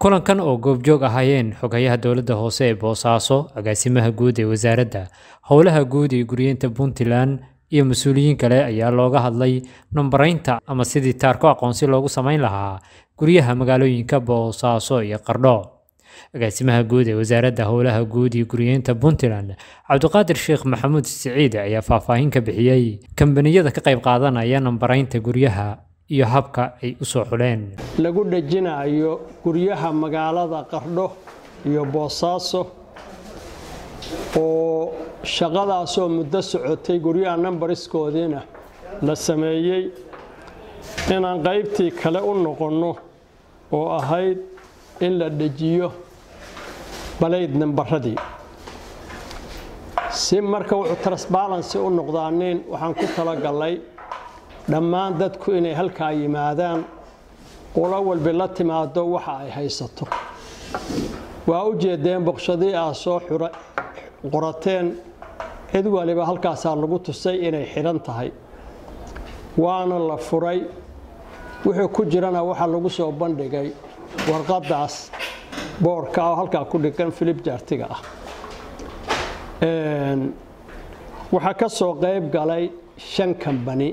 kulankan oo goobjoog ahaayeen xogayaha dowladda hoose ee boosaaso agaasimaha guud ee wasaaradda howlaha guud ee guryeenta puntland iyo mas-uuliyiin kale ayaa looga hadlay numbaraynta ama sidii taarko aqoonsi loogu samayn lahaa guryaha magaalooyinka boosaaso iyo qardho agaasimaha guud ee wasaaradda howlaha guud iyo guryeenta puntland cabdiqaadir sheekh maxamuud siciid ayaa faahfaahin ka bixiyey kambaniyada ka qayb qaadanaya numbaraynta guryaha iyo habka ay u soo xuleen lagu dhejinayo guryaha magaalada qardho iyo boosaaso oo shaqadaasoo muddo socotay guryaha numbariskoodiina la sameeyey inaan qaybtii kale u noqonno oo ahayd in la dhejiyo balayd nambaradii si marka wuxuu transbalancy u noqdaanin waxaan ku talagallay dhammaan dadku inay halkaa yimaadaan ula walbi la timaado waxa ay haysato waa u jeedeen boqshadii aad soo qorateen cid waliba halkaasaa lagu tusay inay xidhan tahay waana la furay wuxuu ku jirana waxaa lagu soo bandhigay warqadaas boorka oo halkaa ku dhigan filib jaartiga ah waxaa ka soo qayb galay shan kambani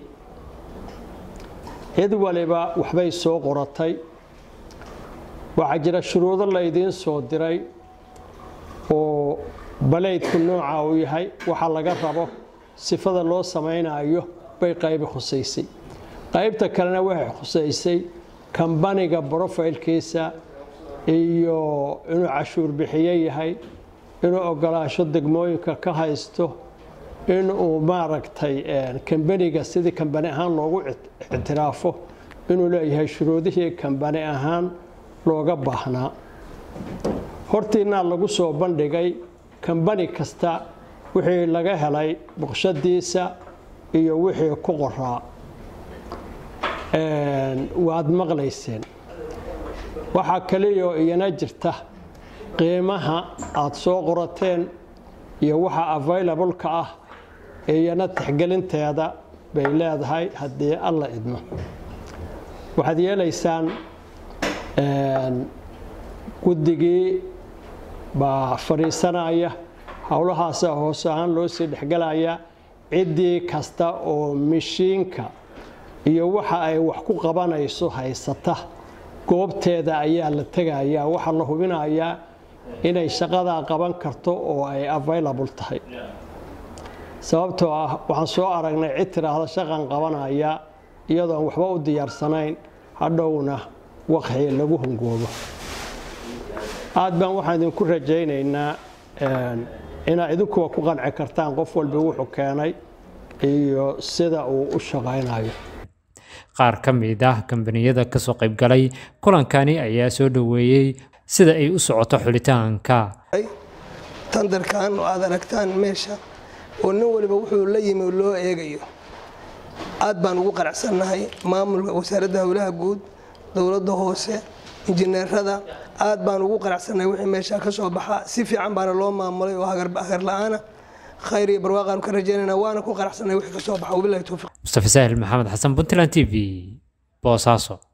cid waliba waxbay soo qoratay waxaa jira shuruudo laydiin soo diray oo balaydku nooca uu yahay waxa laga rabo sifada loo samaynayo bay qaybi khusaysay qaybta kalena waxay khusaysay kambaniga brofaylkiisa iyo inuu cashuur bixiye yahay inuu ogolaasho degmooyinka ka haysto inuu maaragtay kambaniga sidii kambani ahaan loogu ictiraafo inuu leeyahay shuruudihii kambani ahaan looga baahnaa hortiinaa lagu soo bandhigay kambani kasta wixii laga helay boqshadiisa iyo wixii ku qoraa waad maqlayseen waxaa kaliyaoo iyana jirta qiimaha aad soo qorateen iyo waxa available-ka ah iyana tixgelinteeda bay leedahay haddii alla idmo waxaad yeelaysaan guddigii baa fadhiisanaya howlahaasa hoos ahaan loo sii dhexgelaya ciddii kasta oo mishiinka iyo waxa ay wax ku qabanayso haysata goobteeda ayaa la tegayaa waxaa la hubinayaa inay shaqadaa qaban karto oo ay available tahay sababtoo ah waxaan soo aragnay cid tiraahda shaqan qabanaya iyadoon waxba u diyaarsanayn hadhowna waqxii lagu hungoobo aad baan waxaan idinku rajaynaynaa inaad idinkuwa ku qanci kartaan qof walba wuxuu keenay iyo sida uu u shaqaynayo qaar ka mid ah kambaniyada kasoo qaybgalay kulankani ayaa soo dhoweeyey sida ay u socoto xulitaanka tandarkan oo aad aragtaan meesha oo nin waliba wuxuu la yimi loo eegayo aad baan ugu qanacsannahay maamulka wasaaradda howlaha guud dowladda hoose injineerada aad baan ugu qanacsannahay wixii meesha ka soo baxa si fiican baana loo maamulay oo hagar la-aana khayr iyo barwaaqaanu ka rajaynayna waana ku qanacsannahay wixii ka soo baxa wabilahi towfiiq mustafa saahil maxamed xasan puntland t v boosaaso